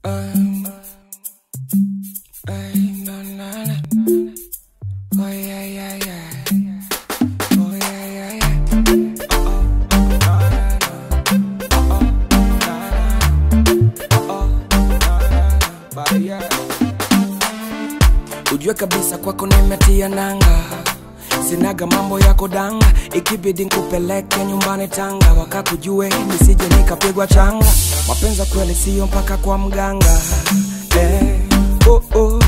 Um, ay, na, na, na. Oh, yeah, yeah, yeah. Oh, yeah, yeah, yeah. Uh-oh. Na, na, na. Uh-oh. Na, na, na. Uh-oh. Na, na, na. But yeah. Ujue kabisa kwako nimetia nanga sinaga mambo yako danga ikibidi nkupeleke nyumbani tanga wakakujue nisije nikapigwa changa mapenza kweli siyo mpaka kwa mganga eh, oh, oh.